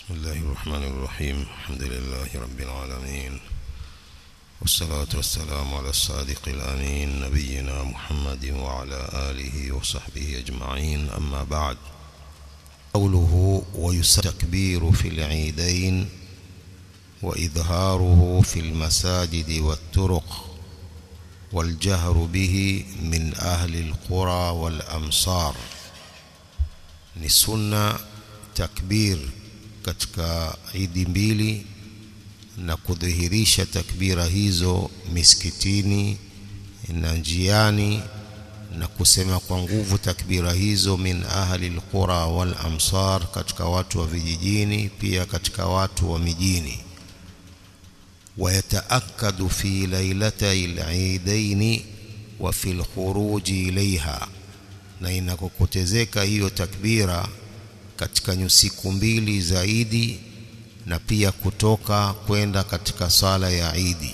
بسم الله الرحمن الرحيم الحمد لله رب العالمين والصلاة والسلام على الصادق الأمين نبينا محمد وعلى آله وصحبه أجمعين أما بعد قوله ويستكبير في العيدين وإظهاره في المساجد والطرق والجهر به من أهل القرى والأمصار ni sunna takbir katika idi mbili na kudhihirisha takbira hizo misikitini na njiani na kusema kwa nguvu takbira hizo min ahli alqura wal amsar katika watu wa vijijini pia katika watu wa mijini ويتأكد في ليلتي العيدين وفي الخروج إليها na inakokotezeka hiyo takbira katika siku mbili zaidi na pia kutoka kwenda katika sala ya Idi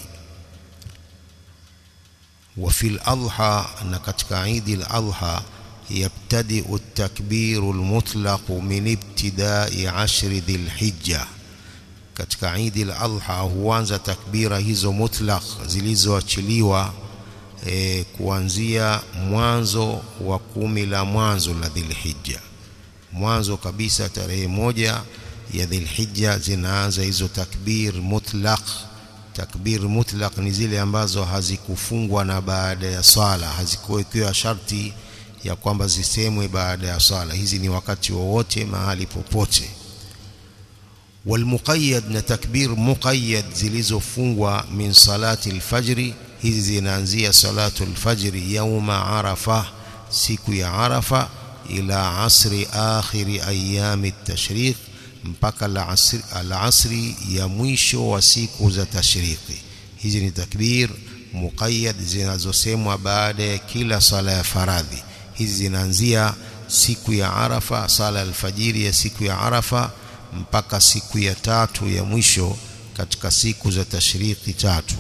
wa fil adha na katika Idi al-Adha yabtadi at-takbiru al-mutlaq min ibtida'i ashri dhil-hijja katika Idi al-Adha huanza takbira hizo mutlaq zilizoachiliwa e, kuanzia mwanzo wa kumi la mwanzo la Dhilhijja mwanzo kabisa tarehe moja ya Dhilhijja zinaanza hizo takbir mutlaq takbir mutlaq ni zile ambazo hazikufungwa na baada ya swala hazikuwekewa sharti ya kwamba zisemwe baada ya swala hizi ni wakati wowote mahali popote والمقيد na takbir muqayyad zilizofungwa min salati alfajri hizi zinaanzia salatu alfajri yauma arafa siku ya arafa ila asri akhiri ayami at-tashriq mpaka al-asri ya mwisho wa siku za tashriki hizi ni takbir muqayyad zinazosemwa baada ya kila sala ya faradhi hizi zinaanzia siku ya arafa sala alfajiri ya siku ya arafa mpaka siku ya tatu ya mwisho katika siku za tashriki tatu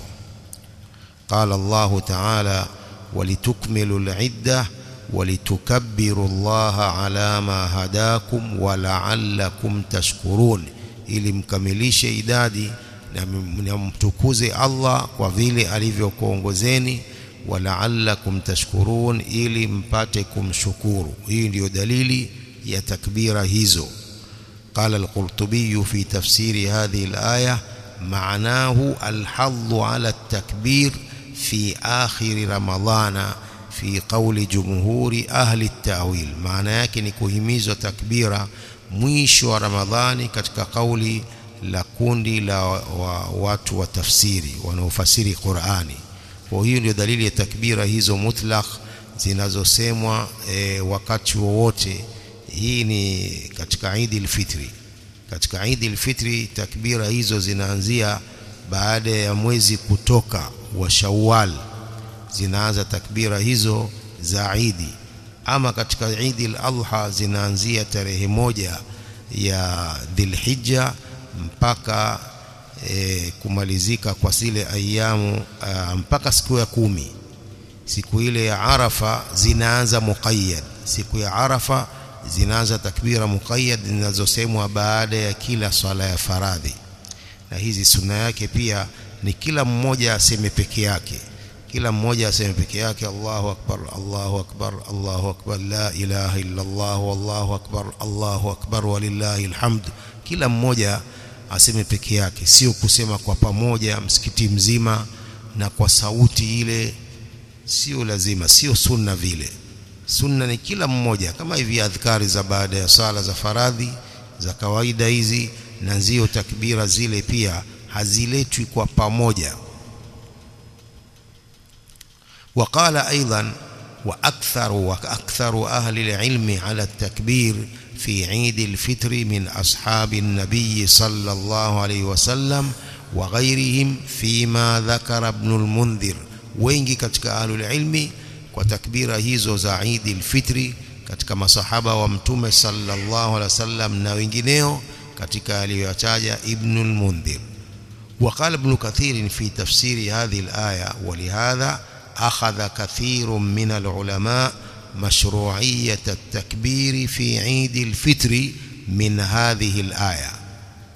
قال الله تعالى ولتكملوا العدة ولتكبروا الله على ما هداكم ولعلكم تشكرون ili mkamilishe idadi na mtukuze Allah kwa vile alivyokuongozeni walaallakum tashkurun ili mpate kumshukuru hii ndiyo dalili ya takbira hizo قال القرطبي في تفسير هذه الآية معناه الحظ على التكبير في آخر رمضان في قول جمهور أهل التأويل معنى yake ni kuhimizwa takbira mwisho wa Ramadhani katika kauli la kundi la wa, watu wa tafsiri wanaofasiri Qur'ani kwa hiyo ndio dalili ya takbira hizo mutlaq zinazosemwa e, wakati wowote hii ni katika Eid al-Fitri katika Eid al-Fitri takbira hizo zinaanzia baada ya mwezi kutoka wa Shawwal zinaanza takbira hizo za Eid ama katika Eid al-Adha zinaanzia tarehe moja ya Dhulhijja mpaka e, kumalizika kwa zile ayamu a, mpaka siku ya kumi siku ile ya Arafa zinaanza muqayyad siku ya Arafa zinaanza takbira muqayyad zinazosemwa baada ya kila swala ya faradhi na hizi sunna yake pia ni kila mmoja aseme peke yake kila mmoja aseme peke yake Allahu akbar Allahu akbar Allahu akbar la ilaha illa Allah wallahu akbar Allahu akbar walillahi alhamd kila mmoja aseme peke yake sio kusema kwa pamoja msikiti mzima na kwa sauti ile sio lazima sio sunna vile sunna ni kila mmoja kama hivi adhkari za baada ya sala za faradhi za kawaida hizi na zio takbira zile pia haziletwi kwa pamoja وقال ايضا واكثر واكثر اهل العلم على التكبير في عيد الفطر من اصحاب النبي صلى الله عليه وسلم وغيرهم فيما ذكر ابن المنذر wengi katika ahlul ilmi kwa takbira hizo za Eid al-Fitri katika masahaba wa mtume sallallahu alaihi wasallam na wengineo katika aliyotaja Ibn al-Mundhir وقال ابن كثير في تفسير هذه الآية ولهذا أخذ كثير من العلماء مشروعية التكبير في عيد الفطر من هذه الآية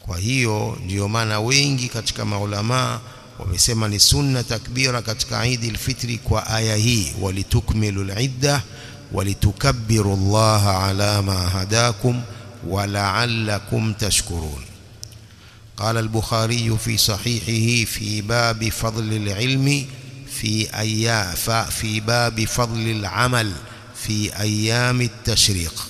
kwa hiyo ndiyo maana wengi katika maulamaa wamesema ni sunna takbira katika Eid al-Fitri kwa aya hii walitukmilu al-idda walitukabbiru Allah ala ma hadakum ولعلكم تشكرون قال البخاري في صحيحه في باب فضل العلم في أيام في باب فضل العمل في أيام التشريق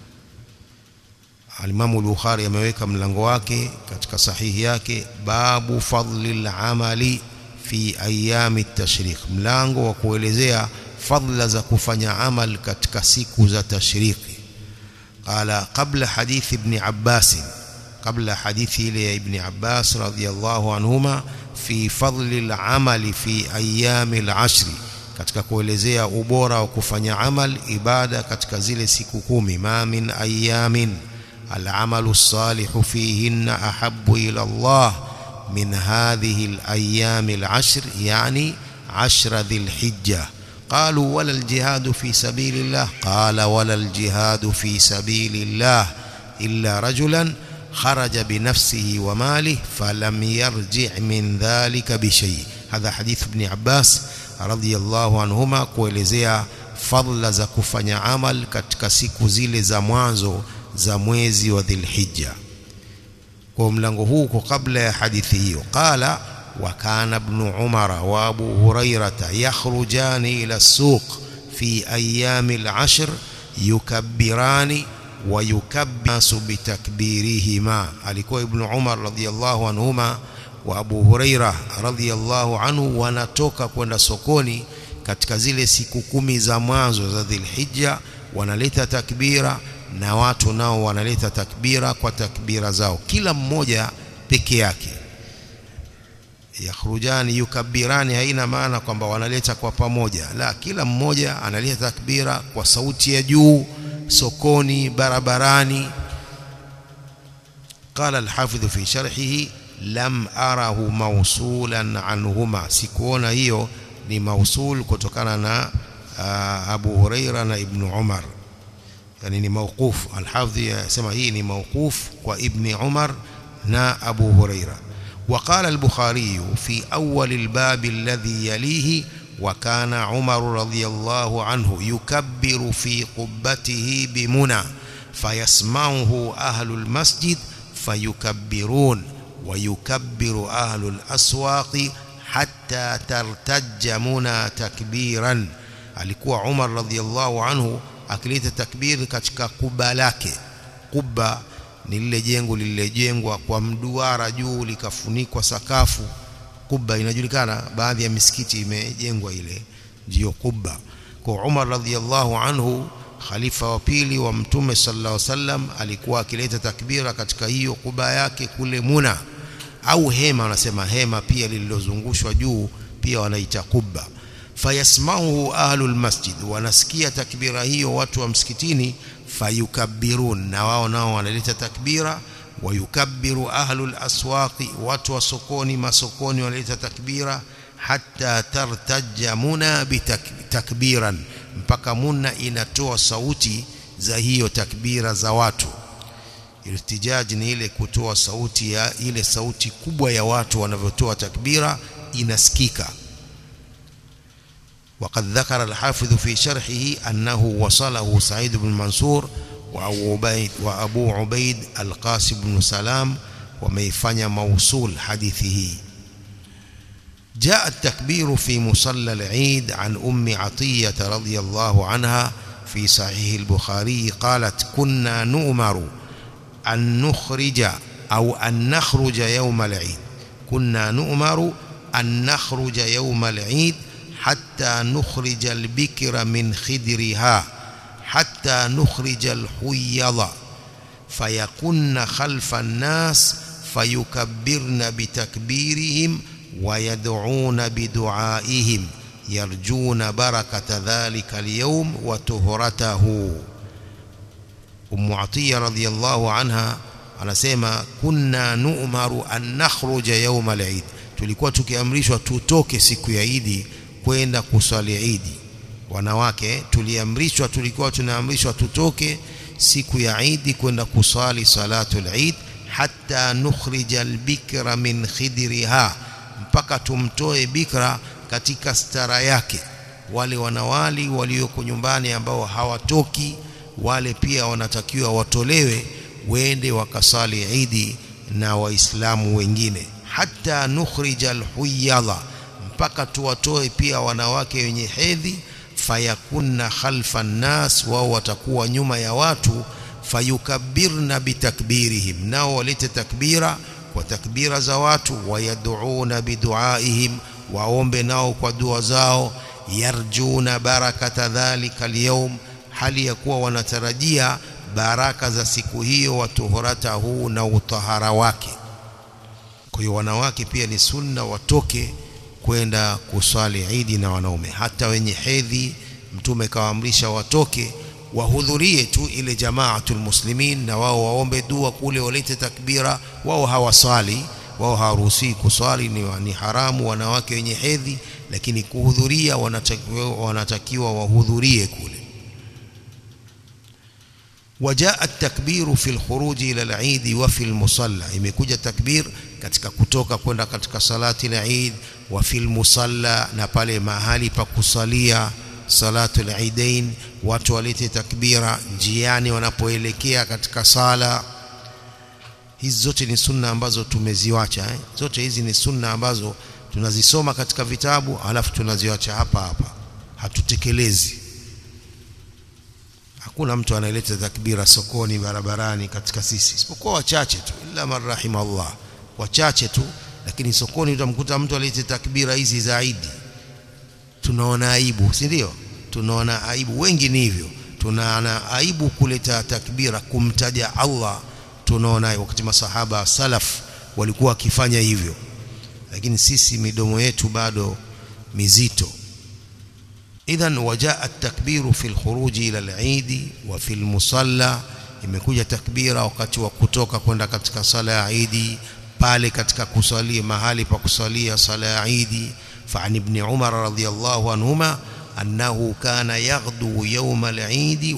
Alimamu Bukhari ameweka mlango wake katika sahihi yake babu fadli al-amali fi ayami tashriq, mlango wa kuelezea fadla za kufanya amal katika siku za tashriki. Qala qabla hadithi ibn Abbas, qabla hadithi ile ya ibn Abbas radhiyallahu anhuma fi fadli al-amali fi ayami al-ashri, katika kuelezea ubora wa kufanya amal ibada katika zile siku kumi. Ma min ayamin العمل الصالح فيهن أحب إلى الله من هذه الأيام العشر يعني عشر ذي الحجة قالوا ولا الجهاد في سبيل الله قال ولا الجهاد في سبيل الله إلا رجلا خرج بنفسه وماله فلم يرجع من ذلك بشيء هذا حديث ابن عباس رضي الله عنهما kuelezea fadla za kufanya amal katika siku zile za mwanzo za mwezi wa Dhulhijja. Kwa mlango huu kwa kabla ya hadithi hiyo, qala wa kana ibn Umar wa Abu Hurairata yakhrujani ila suq fi ayami al-ashr yukabbirani wa yukabbasu bitakbirihima. Alikuwa ibn Umar radhiyallahu anhuma wa Abu Huraira radhiyallahu anhu wanatoka kwenda sokoni katika zile siku kumi za mwanzo za Dhulhijja, wanaleta takbira na watu nao wanaleta takbira kwa takbira zao, kila mmoja peke yake. Yakhrujani yukabirani haina maana kwamba wanaleta kwa pamoja, la, kila mmoja analeta takbira kwa sauti ya juu, sokoni, barabarani. Qala alhafidhu fi sharhihi lam arahu mausulan anhuma, sikuona hiyo ni mausul kutokana na uh, Abu Huraira na Ibn Umar yani ni mawquf alhafidhi yasema hii ni mawquf kwa ibni Umar na Abu Huraira وقال البخاري في أول الباب الذي يليه وكان عمر رضي الله عنه يكبر في قبته بمنى فيسمعه أهل المسجد فيكبرون ويكبر أهل الأسواق حتى ترتج منى تكبيرا alikuwa Umar radhiallahu anhu akileta takbiri katika kuba lake. Kuba ni lile jengo lililojengwa kwa mduara juu likafunikwa sakafu. Kuba inajulikana, baadhi ya misikiti imejengwa ile, ndiyo kuba. Kwa Umar radhiallahu anhu, khalifa wa pili wa Mtume sallallahu alaihi wasallam, alikuwa akileta takbira katika hiyo kuba yake kule Muna, au hema, wanasema hema pia lililozungushwa juu, pia wanaita kuba fayasmauhu ahlul masjid, wanasikia takbira hiyo watu wa msikitini. Fayukabbirun, na wao nao wanaleta takbira. Wayukabbiru ahlul aswaqi, watu wa sokoni, masokoni wanaleta takbira. Hatta tartaja muna bitakbiran, mpaka muna inatoa sauti za hiyo takbira za watu. Irtijaji ni ile kutoa sauti ya ile sauti kubwa ya watu wanavyotoa takbira inasikika. وقد ذكر الحافظ في شرحه أنه وصله سعيد بن منصور وأبو عبيد, وأبو عبيد القاسم بن سلام وميفني موصول حديثه جاء التكبير في مصلى العيد عن أم عطية رضي الله عنها في صحيح البخاري قالت كنا نؤمر أن نخرج أو أن نخرج يوم العيد كنا نؤمر أن نخرج يوم العيد حتى نخرج البكر من خدرها حتى نخرج الحيض فيكن خلف الناس فيكبرن بتكبيرهم ويدعون بدعائهم يرجون بركة ذلك اليوم وطهرته أم عطية رضي الله عنها anasema kunna nu'maru an nakhruja yawm al-eid tulikuwa tukiamrishwa tutoke siku ya Idi kwenda kuswali Idi. Wanawake tuliamrishwa, tulikuwa tunaamrishwa tutoke siku ya Idi kwenda kuswali salatul Eid, hatta nukhrija albikra min khidriha mpaka tumtoe bikra katika stara yake wale wanawali walioko nyumbani ambao hawatoki wale pia wanatakiwa watolewe wende wakasali idi na waislamu wengine hatta nukhrija alhuyadha mpaka tuwatoe pia wanawake wenye hedhi fayakunna khalfa nnas wao watakuwa nyuma ya watu fayukabbirna bitakbirihim nao walete takbira kwa takbira za watu wayaduuna biduaihim waombe nao kwa dua zao yarjuna barakata dhalika alyawm hali ya kuwa wanatarajia baraka za siku hiyo watuhuratahu na utahara wake kwa hiyo wanawake pia ni sunna watoke kwenda kuswali idi na wanaume hata wenye hedhi mtume kawaamrisha watoke wahudhurie tu ile jamaatul muslimin na wao waombe dua kule walete takbira wao hawaswali wao hawaruhusi kuswali ni, ni haramu wanawake wenye hedhi lakini kuhudhuria wanatakiwa, wanatakiwa wahudhurie kule وجاء التكبير في الخروج الى العيد وفي المصلى imekuja takbir katika kutoka kwenda katika salati al-Eid wa fil musalla na pale mahali pa kusalia salatu al-Eidain watu walete takbira njiani wanapoelekea katika sala hizi zote ni sunna ambazo tumeziwacha eh? zote hizi ni sunna ambazo tunazisoma katika vitabu alafu tunaziwacha hapa hapa hatutekelezi hakuna mtu anayeleta takbira sokoni barabarani katika sisi isipokuwa wachache tu illa marrahim Allah wachache tu lakini sokoni utamkuta mtu alete takbira hizi zaidi tunaona aibu si ndio tunaona aibu wengi ni hivyo tunaona aibu kuleta takbira kumtaja Allah tunaona wakati masahaba salaf walikuwa wakifanya hivyo lakini sisi midomo yetu bado mizito idhan wajaa at-takbiru fi al-khuruj ila al-eid wa fi al-musalla imekuja takbira wakati wa kutoka kwenda katika sala ya Eid pale katika kusalia mahali pa kusalia sala ya Eid فعن ابن عمر رضي الله عنهما أنه كان يغدو يوم العيد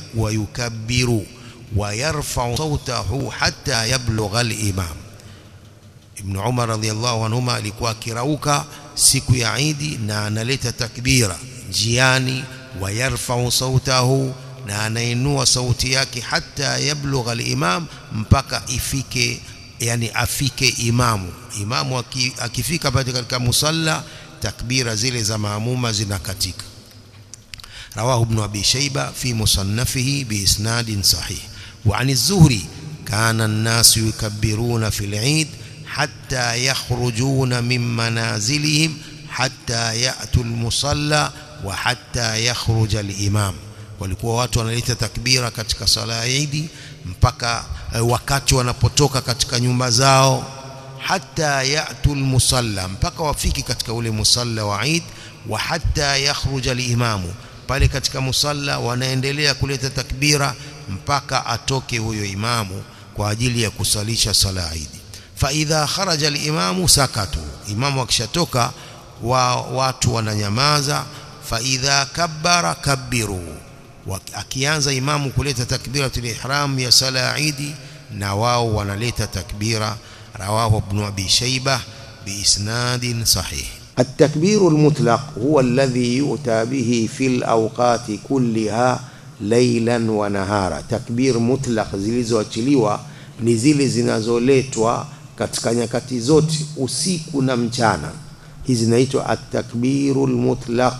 ويكبر ويرفع صوته حتى يبلغ الإمام ابن عمر رضي الله عنهما alikuwa akirauka siku ya Eid na analeta takbira njiani wayarfau sautahu na anainua sauti yake hata yablugha al-imam mpaka ifike yani afike imamu imamu akifika pale katika musalla takbira zile za maamuma zinakatika رواه ابن أبي شيبة في مصنفه بإسناد صحيح وعن الزهري كان الناس يكبرون في العيد حتى يخرجون من منازلهم حتى يأتوا المصلى وحتى يخرج الإمام walikuwa watu wanaleta takbira katika sala ya Eid mpaka wakati wanapotoka katika nyumba zao hata yatul musalla mpaka wafiki katika ule musalla wa Eid wa hata yakhruja al-imamu pale katika musalla wanaendelea kuleta takbira mpaka atoke huyo imamu kwa ajili ya kusalisha sala ya Eid fa idha kharaja al-imamu sakatu imamu akishatoka wa watu wananyamaza fa idha kabbara kabbiru akianza imamu kuleta takbiratul ihram ya sala ya Eid na wao wanaleta takbira rawahu ibn abi shaybah biisnadin sahih التكبير المطلق هو الذي يؤتى به في الأوقات كلها ليلا ونهارا تكبير مطلق zilizoachiliwa ni zile zinazoletwa katika nyakati zote usiku na mchana hizi zinaitwa at-takbirul mutlaq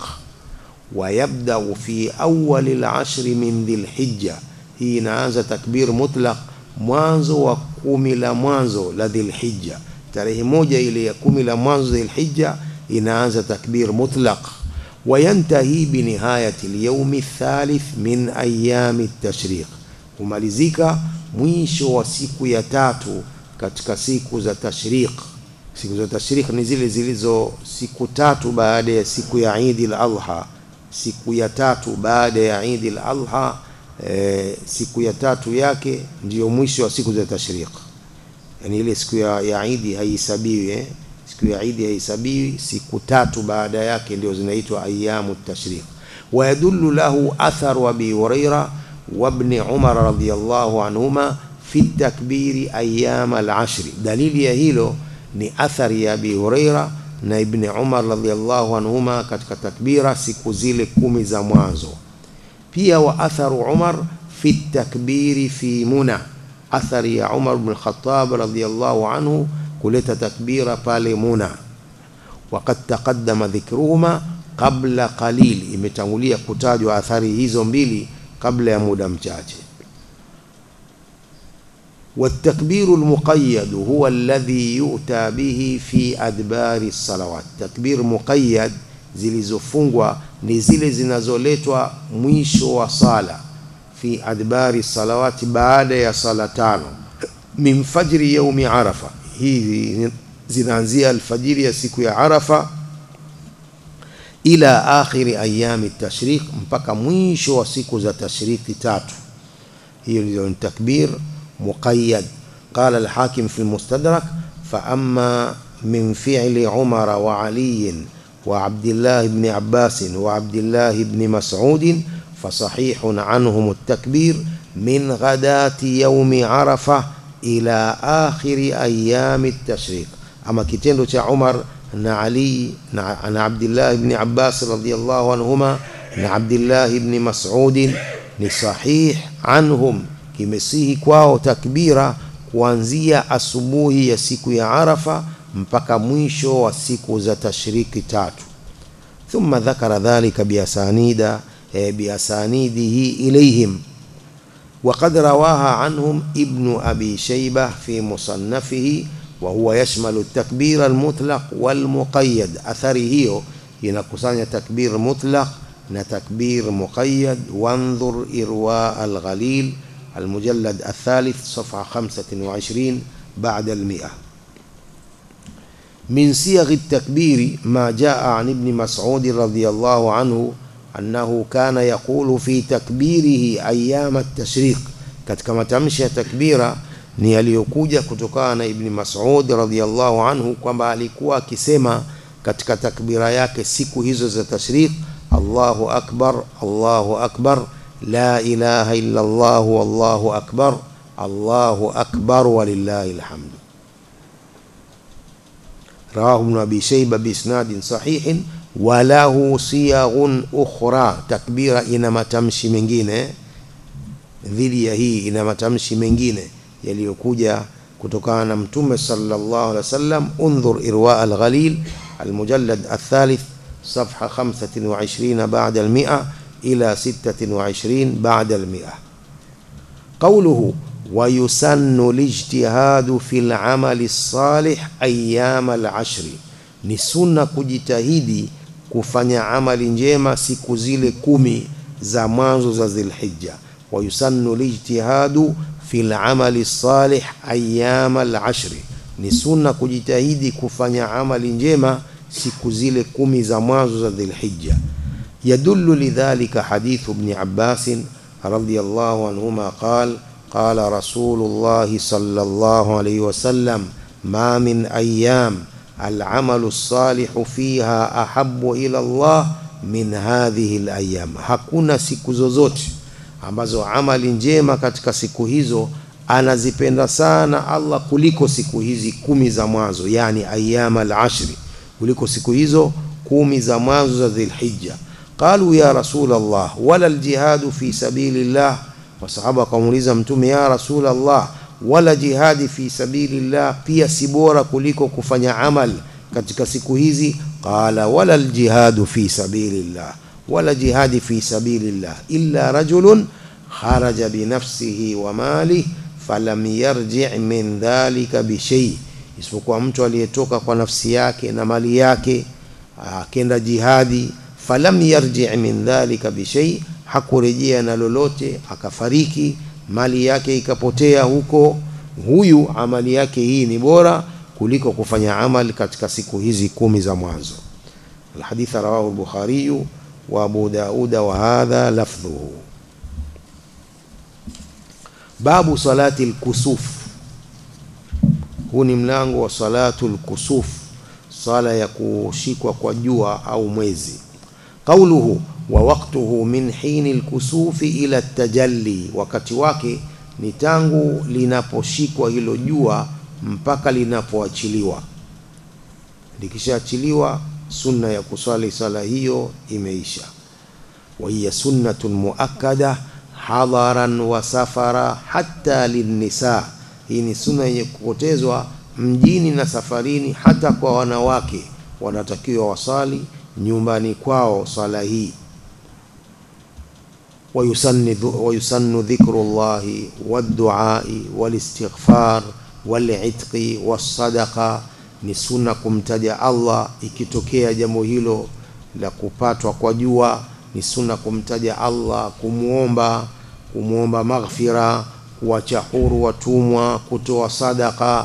ويبدأ في أول العشر من ذي الحجة hii inaanza takbir mutlaq mwanzo wa kumi la mwanzo la dhilhijja tarehe moja ile ya kumi la mwanzo dhilhijja inaanza takbir mutlaq wayantahi binihayati alyawmi athalith min ayami at-tashriq humalizika mwisho wa siku ya tatu katika siku za tashriq siku za tashriq ni zile zilizo siku tatu baada ya siku ya Eid al-Adha siku ya tatu baada ya Eid al-Adha e, siku ya tatu yake ndiyo mwisho wa siku za tashriq yani ile siku ya, ya Eid haihesabiwi eh? siku ya Eid haihesabiwi siku tatu baada yake ndio zinaitwa ayamu tashriq ويدل له أثر أبي هريرة وابن عمر رضي الله عنهما fi takbiri ayama alashri. Dalili ya hilo ni athari ya Abi Huraira na Ibni Umar radhiallahu anhuma katika takbira siku zile kumi za mwanzo. Pia wa atharu Umar fi takbiri fi Muna, athari ya Umar bin Khattab radhiallahu anhu kuleta takbira pale Muna. Waqad taqaddama dhikruhuma qabla qalil, imetangulia kutajwa athari hizo mbili kabla ya muda mchache. والتكبير المقيد هو الذي يؤتى به في أدبار الصلوات تكبير مقيد zilizofungwa ni zile zinazoletwa mwisho wa sala fi adbari salawati baada ya sala tano min fajri yaumi arafa hizi zinaanzia alfajiri ya siku ya arafa ila akhiri ayami tashriq mpaka mwisho wa siku za tashriki tatu hiyo ndio ni takbir مقيد قال الحاكم في المستدرك فأما من فعل عمر وعلي وعبد الله بن عباس وعبد الله بن مسعود فصحيح عنهم التكبير من غداة يوم عرفة إلى آخر أيام التشريق أما كتندو عمر na Ali na, na Abdullah ibn Abbas radhiyallahu anhuma na Abdullah ibn Mas'ud ni sahih anhum kimesihi kwao takbira kuanzia asubuhi ya siku ya Arafa mpaka mwisho wa siku za tashriki tatu. Thumma dhakara dhalika biasanida e, biasanidihi ilayhim وقد رواها عنهم ابن أبي شيبة في مصنفه وهو يشمل التكبير المطلق والمقيد أثره ينقصان تكبير مطلق نتكبير مقيد وانظر إرواء الغليل المجلد الثالث صفحة خمسة وعشرين بعد المئة من صيغ التكبير ما جاء عن ابن مسعود رضي الله عنه أنه كان يقول في تكبيره أيام التشريق katika matamshi ya takbira ni yaliyokuja kutokana na Ibni Mas'ud radhiyallahu anhu kwamba alikuwa akisema katika takbira yake siku hizo za tashriq Allahu akbar Allahu akbar la ilaha illa Allah wallahu akbar Allahu akbar walillahi alhamdu rawahu ibn abi shayba biisnadin sahihin walahu siyaghun ukhra takbira ina matamshi mengine dhidi ya hii ina matamshi mengine yaliyokuja kutokana na mtume sallallahu alaihi wasallam undhur irwa al-ghalil المجلد الثالث صفحة 25 بعد المئة إلى 26 بعد المئة قوله ويسن الاجتهاد في العمل الصالح أيام العشر ni sunna kujitahidi kufanya amali njema siku zile kumi za mwanzo za Dhulhijja wayusannu lijtihadu fil amali salih ayyama al-ashri ni sunna kujitahidi kufanya amali njema siku zile kumi za mwanzo za Dhulhijja yadullu lidhalika hadithu ibn Abbas radiyallahu anhuma qala qala rasulullah sallallahu alayhi wasallam ma min ayyam العمل الصالح فيها أحب إلى الله من هذه الأيام hakuna siku zozote ambazo amali njema katika siku hizo anazipenda sana Allah kuliko siku hizi kumi za mwanzo yani ayyam al-ashri kuliko siku hizo kumi za mwanzo za Dhulhijja qalu ya rasul Allah wala al-jihadu fi sabilillah wasahaba wakamuuliza mtume ya rasul Allah wala jihadi fi sabilillah pia si bora kuliko kufanya amal katika siku hizi qala wala aljihadu fi sabilillah wala jihadi fi sabilillah illa rajulun kharaja binafsihi wa mali falam yarji' min dhalika bishay isipokuwa mtu aliyetoka kwa nafsi yake na mali yake akenda jihadi falam yarji' min dhalika bishay hakurejea na lolote akafariki mali yake ikapotea huko huyu amali yake hii ni bora kuliko kufanya amali katika siku hizi kumi za mwanzo الحديث رواه البخاري وابو داود وهذا لفظه باب صلاة الكسوف huu ni mlango wa salatu lkusuf sala ya kushikwa kwa jua au mwezi qauluhu wa waqtuhu min hini lkusufi ila tajalli wakati wake ni tangu linaposhikwa hilo jua mpaka linapoachiliwa. Likishaachiliwa, sunna ya kuswali sala hiyo imeisha. wa hiya sunnatun muakkada hadharan wa safara hatta linnisa, hii ni sunna yenye kupotezwa mjini na safarini, hata kwa wanawake wanatakiwa wasali nyumbani kwao swala hii. wayusannu dhikru llahi wadduai walistighfar walitqi wassadaqa, ni sunna kumtaja Allah ikitokea jambo hilo la kupatwa kwa jua. Ni sunna kumtaja Allah, kumwomba kumwomba maghfira, kuwacha huru watumwa, kutoa sadaka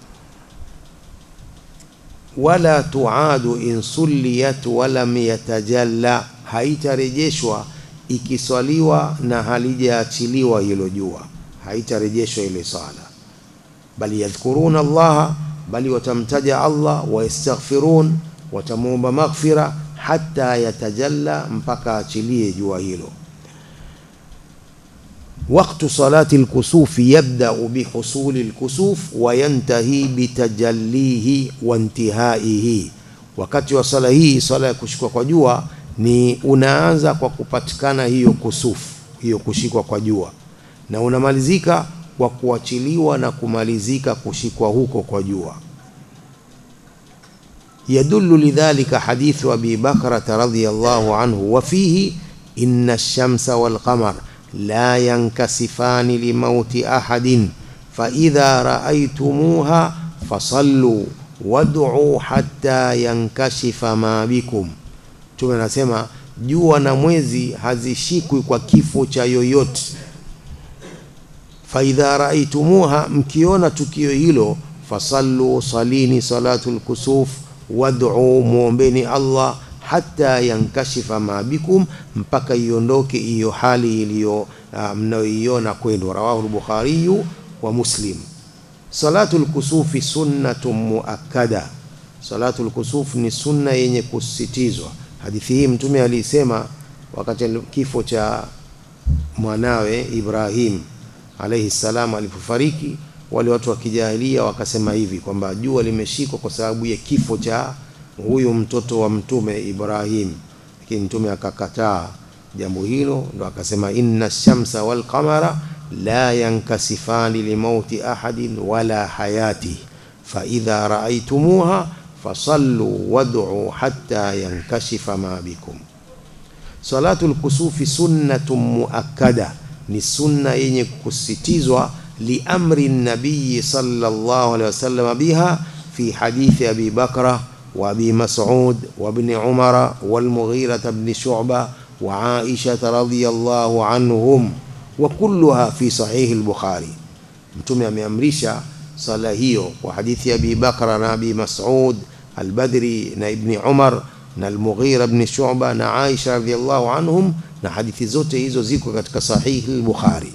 wala tuadu in sulliyat walam yatajalla, haitarejeshwa ikiswaliwa na halijaachiliwa hilo jua, haitarejeshwa ile sala. Bali yadhkuruna Allaha, bali watamtaja Allah, wayastaghfirun, watamwomba maghfira, hata yatajalla, mpaka achilie jua hilo. Waktu salati lkusufi yabdau bihusuli lkusuf wa yantahi bitajallihi wa intihaihi, wakati wa sala hii, sala ya kushikwa kwa jua ni unaanza kwa kupatikana hiyo kusufu, hiyo kushikwa kwa jua, na unamalizika kwa kuachiliwa na kumalizika kushikwa huko kwa jua. Yadullu lidhalika hadithu Abi Bakrata radhiyallahu anhu wa fihi inna ash-shamsa wal qamar la yankasifani limauti ahadin fa idha ra'aytumuha fasallu wad'u hatta yankashifa ma bikum. Mtume anasema jua na mwezi hazishikwi kwa kifo cha yoyote. fa idha ra'aytumuha, mkiona tukio hilo, fasallu, salini salatul kusuf, wad'u, muombeni Allah hata yankashifa ma bikum, mpaka iondoke hiyo hali iliyo uh, mnayoiona kwenu. Rawahu al-Bukhari wa Muslim. Salatul kusufi sunnatun muakkada, salatul kusuf ni sunna yenye kusisitizwa. Hadithi hii Mtume alisema wakati kifo cha mwanawe Ibrahim alayhi salam alipofariki, wale watu wa kijahilia wakasema hivi kwamba jua limeshikwa kwa sababu ya kifo cha huyu mtoto wa mtume Ibrahim, lakini mtume akakataa jambo hilo, ndo akasema inna shamsa wal qamara la yankasifani limauti ahadin wala hayati fa idha raaitumuha fasallu wad'u hatta yankashifa ma bikum. Salatul kusufi sunnatun muakkada, ni sunna yenye kusitizwa liamri nabiyi sallallahu alaihi wasallam biha fi hadithi Abi Bakra وابي مسعود وابن عمر والمغيرة بن شعبة وعائشة رضي الله عنهم وكلها في صحيح البخاري mtume ameamrisha sala hiyo kwa hadithi ya Abi Bakra na Abi Mas'ud al-Badri na Ibni Umar na al-Mughira ibn Shu'ba na Aisha radhiyallahu anhum, na hadithi zote hizo ziko katika sahihi al-Bukhari.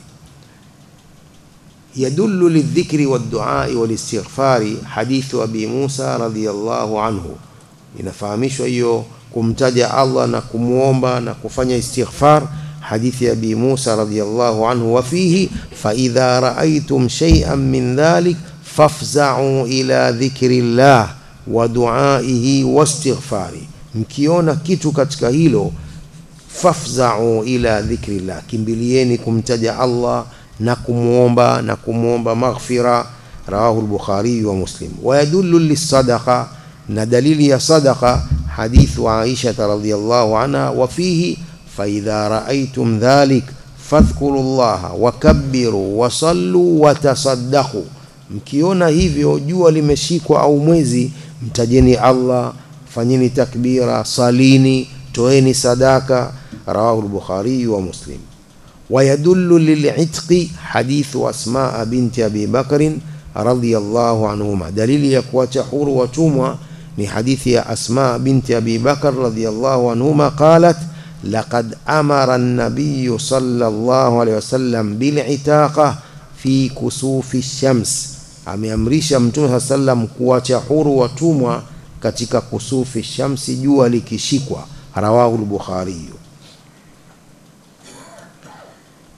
Yadullu lidhikri wadduai walistighfari hadithu Abi Musa radhiyallahu anhu, inafahamishwa hiyo kumtaja Allah na kumwomba na kufanya istighfar. Hadithi ya Abi Musa radhiyallahu anhu, wa fihi fa idha raaytum shay'an min dhalik fafza'u ila dhikri llah wa duaihi wastighfari, mkiona kitu katika hilo fafza'u ila dhikri llah, kimbilieni kumtaja Allah na kumwomba na kumwomba maghfira. Rawahu al-Bukhari wa Muslim. Wa yadullu lis-sadaqa, na dalili ya sadaqa hadithu Aisha radhiyallahu anha, wa fihi fa idha ra'aytum dhalik fadhkuru llaha wakabbiru wasallu watasaddaqu, mkiona hivyo jua limeshikwa au mwezi, mtajeni Allah, fanyeni takbira, salini, toeni sadaka. Rawahu al-Bukhari wa Muslim. ويدل للعتق حديث أسماء بنت أبي بكر رضي الله عنهما دليل يكوات حور وتومة من حديث أسماء بنت أبي بكر رضي الله عنهما قالت لقد أمر النبي صلى الله عليه وسلم بالعتاقة في كسوف الشمس ameamrisha mtume saa sallam kuwacha huru watumwa katika kusufi shamsi jua likishikwa rawahu lbukhariyu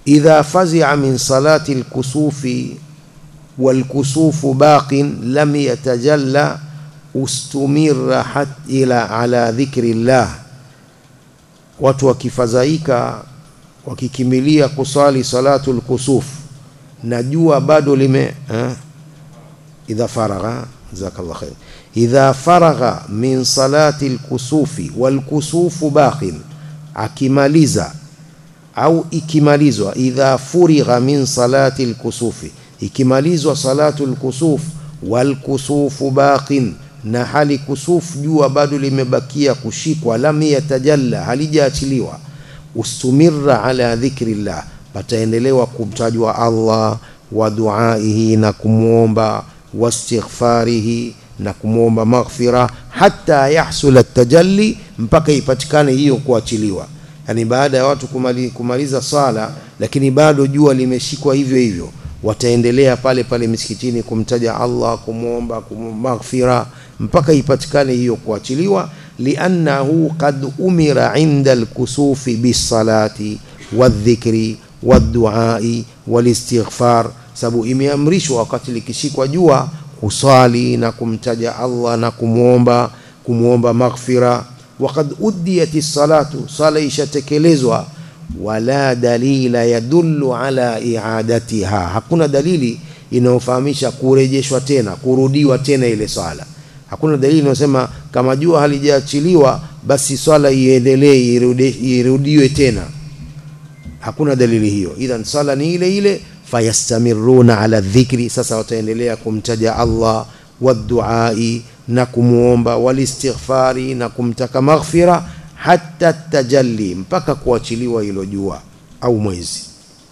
idha fazia min salati lkusufi walkusufu baqin lam yatajalla ustumira hat ila ala dhikri llah, watu wakifadhaika wakikimilia kusali salatu lkusuf na jua bado lime eh, idha faragha jazakallah khair idha faragha min salati lkusufi walkusufu baqin, akimaliza au ikimalizwa, idha furigha min salati lkusufi, ikimalizwa salatu lkusuf walkusufu baqin, na hali kusuf jua bado limebakia kushikwa, lam yatajalla, halijaachiliwa, ustumira ala dhikri llah, pataendelewa kumtajwa Allah wa duaihi, na kumwomba wastighfarihi na kumwomba maghfira hata yahsula tajalli, mpaka ipatikane hiyo kuachiliwa. Yani baada ya watu kumali, kumaliza sala, lakini bado jua limeshikwa hivyo hivyo, wataendelea pale pale misikitini kumtaja Allah, kumwomba maghfira mpaka ipatikane hiyo kuachiliwa. liannahu qad umira inda alkusufi bisalati wadhikri wadduai walistighfar, sababu imeamrishwa wakati likishikwa jua kusali na kumtaja Allah na kumwomba kumwomba maghfira. Waqad udiyat salatu, sala ishatekelezwa. Wala dalila yadullu ala i'adatiha, hakuna dalili inayofahamisha kurejeshwa tena kurudiwa tena ile swala. Hakuna dalili inayosema kama jua halijaachiliwa basi swala iendelee irudiwe tena, hakuna dalili hiyo. Idhan swala ni ile ile fayastamiruna ala dhikri, sasa wataendelea kumtaja Allah waduai na kumwomba walistighfari na kumtaka maghfira hata tajalli, mpaka kuachiliwa hilo jua au mwezi.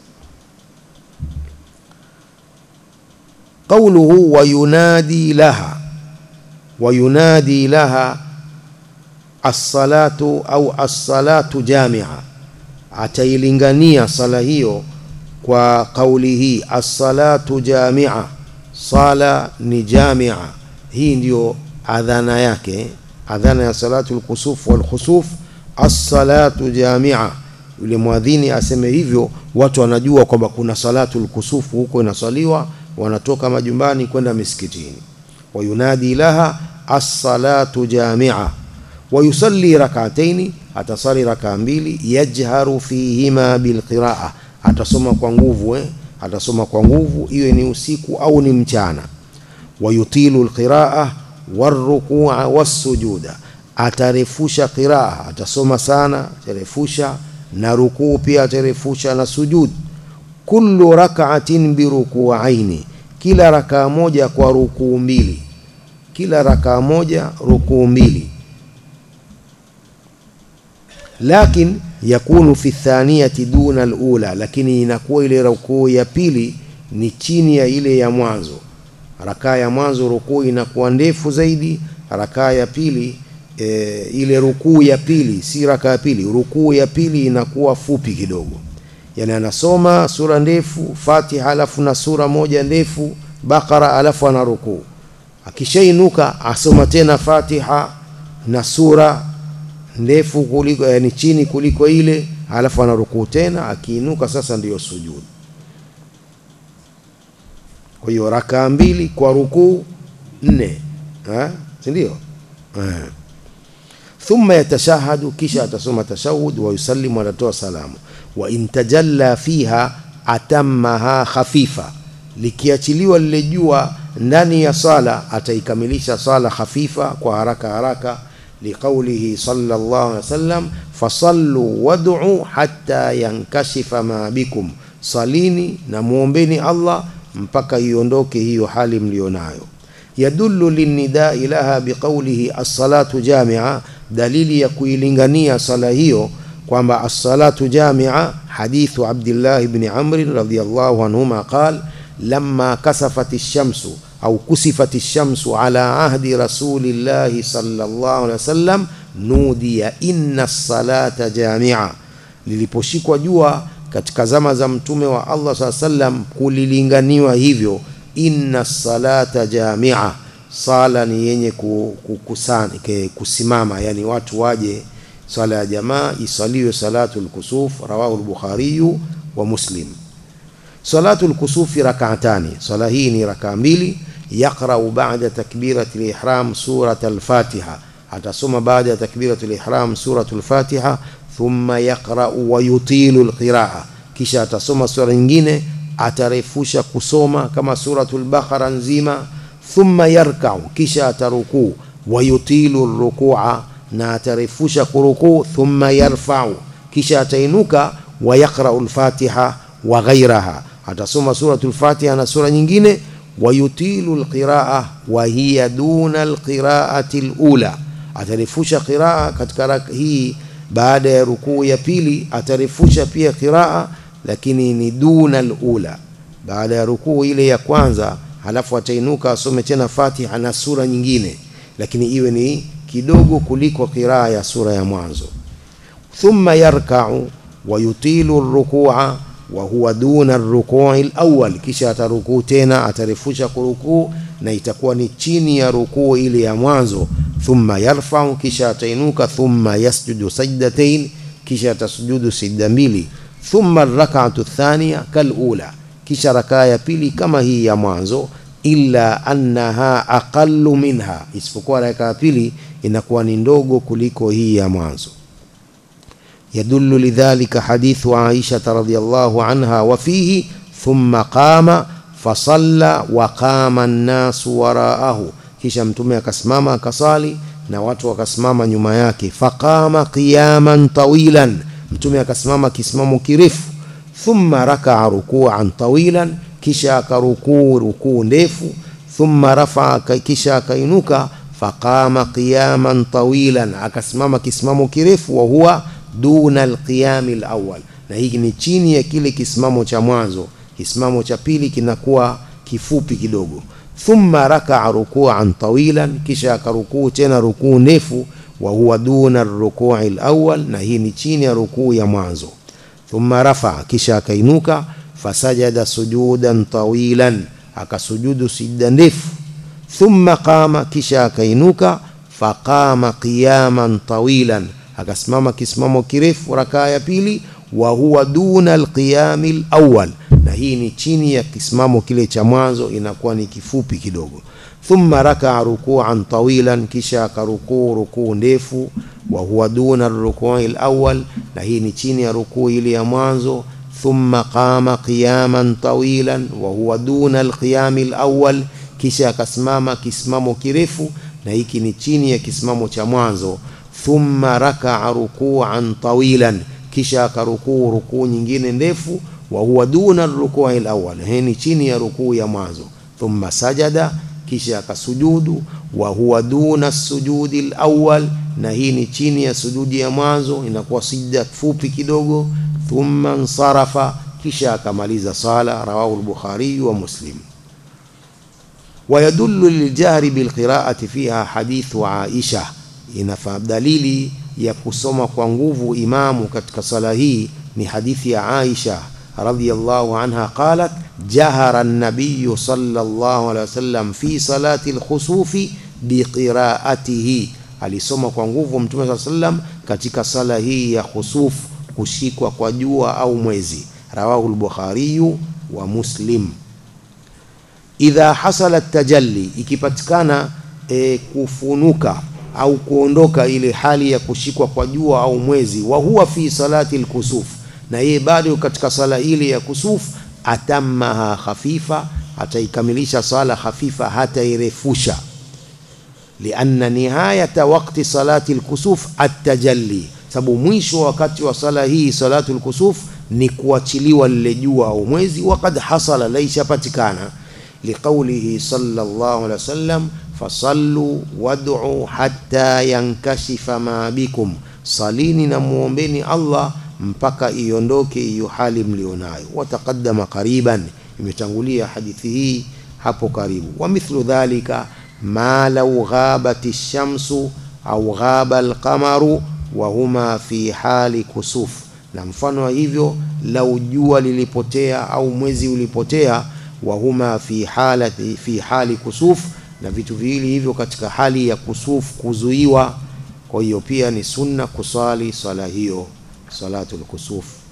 Qauluhu wayunadi laha, wayunadi laha assalatu au assalatu jamia, atailingania sala hiyo kwa kauli hii assalatu jamia, sala ni jamia. Hii ndiyo adhana yake, adhana ya salatu lkusuf walkhusuf, assalatu jamia. Yule mwadhini aseme hivyo, watu wanajua kwamba kuna salatu lkusufu huko inasaliwa, wanatoka majumbani kwenda misikitini. Wayunadi laha assalatu jamia, wayusalli rakataini, atasali rakaa mbili, yajharu fihima bilqiraa atasoma kwa nguvu eh? atasoma kwa nguvu, iwe ni usiku au ni mchana. Wayutilu lqiraa warukua wassujuda, atarefusha qiraa, atasoma sana, atarefusha na rukuu pia atarefusha na sujud. Kullu rakaatin birukuaini, kila rakaa moja kwa rukuu mbili, kila rakaa moja rukuu mbili. Lakin yakunu fi thaniyati duna alula, lakini inakuwa ile rukuu ya pili ni chini ya ile ya mwanzo. Rakaa ya mwanzo rukuu inakuwa ndefu zaidi, rakaa ya pili e, ile rukuu ya pili si rakaa ya pili, rukuu ya pili inakuwa fupi kidogo. Yani anasoma sura ndefu Fatiha, alafu na sura moja ndefu Bakara, alafu ana rukuu. Akishainuka asoma tena Fatiha na sura ndefu kuliko yani chini kuliko ile, halafu ana rukuu tena, akiinuka sasa ndiyo sujud. Kwa hiyo rakaa mbili kwa rukuu nne, si ndio? Thumma yatashahadu, kisha atasoma tashahud, wa yusallimu, atatoa salamu. Wa in tajalla fiha atammaha khafifa, likiachiliwa lile jua ndani ya sala ataikamilisha sala khafifa kwa haraka haraka liqaulihi sallallahu alaihi wasallam fasallu wad'u hatta yankashifa ma bikum, salini na muombeni Allah mpaka iondoke hiyo hali mlionayo. Yadullu linnidai laha biqaulihi as-salatu jamia, dalili ya kuilingania sala hiyo kwamba as-salatu jamia. Hadithu Abdillah ibn Amr radhiyallahu anhuma qal lamma kasafat ash-shamsu au kusifat ash-shamsu ala ahdi rasulillahi sallallahu alaihi wasallam nudiya inna as-salata jamia, liliposhikwa jua katika zama za mtume wa Allah saa sallam kulilinganiwa hivyo, inna salata jamia, sala ni yenye kukusana kusimama, yani watu waje swala ya jamaa isaliwe salatu lkusuf. Rawahu lbukhariyu wa Muslim. Salatul kusufi rak'atani, swala hii ni rakaa mbili. Yaqra'u ba'da takbirati al-ihram surat al-Fatiha, atasoma baada ya takbirati al-ihram suratul Fatiha. Thumma yaqra'u wa yutilu al-qira'a, kisha atasoma sura nyingine atarefusha kusoma kama suratul Baqara nzima. Thumma yarka'u, kisha atarukuu. Wa yutilu ar-ruku'a, na atarefusha kurukuu. Thumma yarfa'u, kisha atainuka. Wa yaqra'u al-Fatiha wa ghairaha, atasoma suratul Fatiha na sura nyingine. Wa yutilu al-qira'a wa hiya duna al-qira'ati al-ula, atarefusha qiraa katika hii baada ya rukuu ya pili, atarefusha pia qiraa lakini ni duna al-ula, baada ya rukuu ile ya kwanza, halafu atainuka asome tena Fatiha na sura nyingine, lakini iwe ni kidogo kuliko qiraa ya sura ya mwanzo. Thumma yarka'u wa yutilu ar-ruku'a wa huwa duna ar-ruku'i al-awwal, kisha atarukuu tena, atarefusha kurukuu na itakuwa ni chini ya rukuu ile ya mwanzo. Thumma yarfa'u, kisha atainuka. Thumma yasjudu sajdatain, kisha atasujudu sijda mbili thumma rak'atu thaniya kalula, kisha rakaa ya pili kama hii ya mwanzo. Illa annaha aqallu minha, isipokuwa rakaa ya pili inakuwa ni ndogo kuliko hii ya mwanzo. Yadullu lidhalika hadithu Aisha radhiyallahu anha wa fihi thumma qama fasalla wa qama an-nasu waraahu, kisha Mtume akasimama akasali na watu wakasimama nyuma yake. Faqama qiyaman tawilan Mtume akasimama kisimamo kirefu. Thumma rakaa rukuan tawilan, kisha akarukuu rukuu ndefu. Thumma rafaa, kisha akainuka. Faqama qiyaman tawilan, akasimama kisimamo kirefu. Wa huwa duna alqiyami alawwal, na hiki ni chini ya kile kisimamo cha mwanzo. Kisimamo cha pili kinakuwa kifupi kidogo. Thumma rakaa rukuan tawilan, kisha akarukuu tena rukuu ndefu wa huwa duna rukui alawwal, na hii ni chini ya rukuu ya mwanzo. Thumma rafa, kisha akainuka. Fasajada sujudan tawilan, akasujudu sijda ndefu. Thumma qama, kisha akainuka. Faqama qiyaman tawilan, akasimama kisimamo kirefu rakaa ya pili. Wa huwa duna alqiyami alawwal, na hii ni chini ya kisimamo kile cha mwanzo, inakuwa ni kifupi kidogo. Thumma rakaa rukuan tawilan, kisha akarukuu rukuu ndefu. Wa huwa duna rukui alawwal, na hii ni chini ya rukuu ile ya mwanzo. Thumma qama qiyaman tawilan, wa huwa duna alqiyami alawwal, kisha akasimama kisimamo kirefu, na hiki ni chini ya kisimamo cha mwanzo. Thumma rakaa rukuan tawilan, kisha akarukuu rukuu nyingine ndefu. Wa huwa duna rukui alawwal, hii ni chini ya rukuu ya mwanzo. Thumma sajada kisha akasujudu. Wa huwa duna sujudi alawwal, na hii ni chini ya sujudi ya mwanzo, inakuwa sijda fupi kidogo. Thumma nsarafa, kisha akamaliza sala. Rawahu al-Bukhari wa Muslim. Wa yadullu liljahri bilqiraati fiha hadithu Aisha, inafaa dalili ya kusoma kwa nguvu imamu katika sala hii ni hadithi ya Aisha radhiyallahu anha qalat jahara an-nabiy sallallahu alayhi wasallam fi salati al-khusufi biqiraatihi, alisoma kwa nguvu Mtume sallallahu alayhi wasallam katika sala hii ya khusuf, kushikwa kwa jua au mwezi. Rawahu al-Bukhari wa Muslim. Idha hasala tajalli, ikipatikana e, kufunuka au kuondoka ile hali ya kushikwa kwa jua au mwezi, wa huwa fi salati al-kusuf na yeye bado katika sala ile ya kusuf, atammaha khafifa, ataikamilisha sala khafifa, hatairefusha. Lianna nihayata waqti salati alkusuf atajalli, sababu mwisho wakati wa sala hii salatu alkusuf ni kuachiliwa lile jua au mwezi. Waqad hasala, laishapatikana. Liqaulihi sallallahu alaihi wasallam, fasallu wad'u hatta yankashifa ma bikum, salini na muombeni Allah mpaka iondoke hiyo hali mlionayo. Wataqaddama qariban, imetangulia hadithi hii hapo karibu. Wa mithlu dhalika ma law ghabati shamsu au ghaba alqamaru wa huma fi hali kusuf, na mfano wa hivyo lau jua lilipotea au mwezi ulipotea, wa huma fi halati fi hali kusuf, na vitu viwili hivyo katika hali ya kusuf, kuzuiwa. Kwa hiyo pia ni sunna kusali swala hiyo salatul kusuf.